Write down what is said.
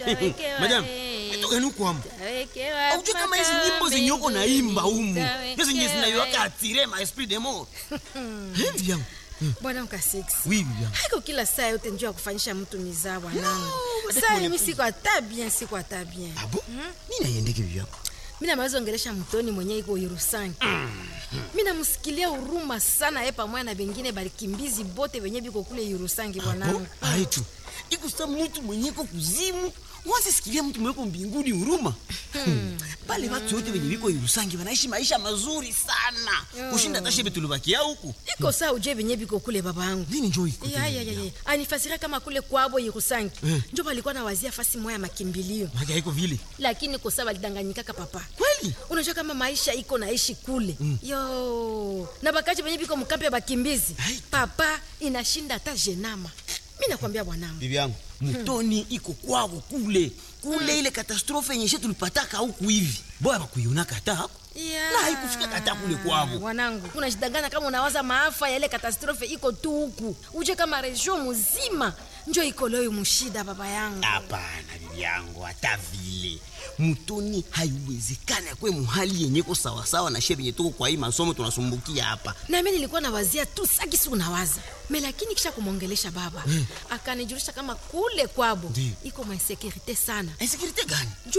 madam itokani kwamo aujue kama hizi nyimbo zenye uko naimba humu ndio zenye zinaiwaka atire ma esprit de mort hivi yangu bwana ukasix oui bibi yangu haiko kila saa yote njuu ya kufanyisha mtu mizaa bwanangu No, saa pole mimi pole. siko hata bien siko hata bien abo mimi naiendeke bibi yangu mi namaweza ongelesha mtoni mwenye iko Yerusangi mi namsikilia huruma sana ye pamoja na bengine balikimbizi bote benye biko kule Yerusangi abo bwanangu aitu ikusa mtu mwenye iko kuzimu wasisikilia mtu mwenye iko mbinguni huruma bale watu wote wenye biko Yerusangi wanaishi maisha mazuri sana kushinda hata shebe tulibakia huku iko saa uje benye biko kule baba yangu nini njoo iko Ya, ya, ya, ya. anifasiria kama kule kwabo Yerusangi njo balikuwa na wazia fasi moya ya makimbilio maki haiko vile lakini kosa balidanganyikaka papa kweli unajua kama maisha iko naishi kule yo na bakaji benye biko mkampi ya bakimbizi Ai. papa inashinda hata jenama mi nakwambia bwanangu bibi yangu mutoni iko kwao kule kule ile katastrofe yenye she tulipataka huku hivi boya bakuionaka hata hapo Ya. na haikufika hata kule kwabo mwanangu unajidanganya kama unawaza maafa ya ile katastrofe iko tu huku uje kama region mzima njo iko leo mushida baba yangu hapana bibi yangu hata vile mutoni haiwezekani akwe muhali yenye ko sawasawa na she venye tuko kwa hii masomo tunasumbukia hapa nami nilikuwa nawazia tu sakisi unawaza me lakini kisha kumwongelesha baba akanijulisha kama kule kwabo Ndiyo. iko mainsekurite sana insekurite gani